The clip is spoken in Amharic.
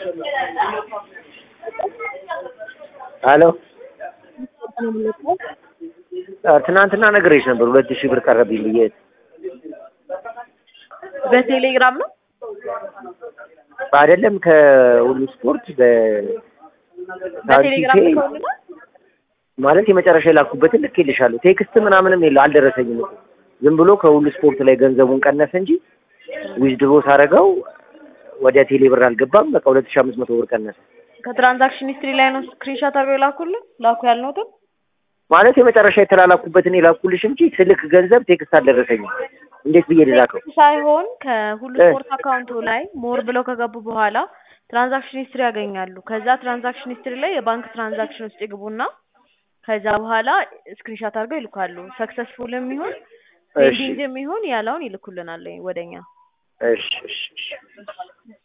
ሄሎ ትናንትና ነግሬሽ ነበር ሁለት ሺህ ብር ቀረብኝ ብዬ በቴሌግራም ነው አይደለም ከሁሉ ስፖርት በቴሌግራም በሳንቲቴ ከሆነ ማለት የመጨረሻ የላኩበትን ልኬልሻለሁ። ቴክስት ምናምንም የለ አልደረሰኝም እኮ ዝም ብሎ ከሁሉ ስፖርት ላይ ገንዘቡን ቀነሰ እንጂ ዊዝድሮ ሳረገው ወደ ቴሌ ብር አልገባም። በቃ ሁለት ሺህ አምስት መቶ ብር ቀነሰ ከትራንዛክሽን ሂስትሪ ላይ ነው ስክሪንሾት አድርገው የላኩልን ላኩ ያልነውትን ማለት የመጨረሻ የተላላኩበትን የላኩልሽ እንጂ ስልክ ገንዘብ ቴክስት አልደረሰኝም። እንዴት ብዬ ልላከው? ሳይሆን ከሁሉ እ። ስፖርት አካውንቱ ላይ ሞር ብለው ከገቡ በኋላ ትራንዛክሽን ሂስትሪ ያገኛሉ። ከዛ ትራንዛክሽን ሂስትሪ ላይ የባንክ ትራንዛክሽን ውስጥ ይግቡና ከዛ በኋላ ስክሪንሾት አድርገው ይልካሉ። ሰክሰስፉልም ይሁን እሺ ፔንዲንግም ይሁን ያለውን ይልኩልናል ወደኛ። እሺ እሺ እሺ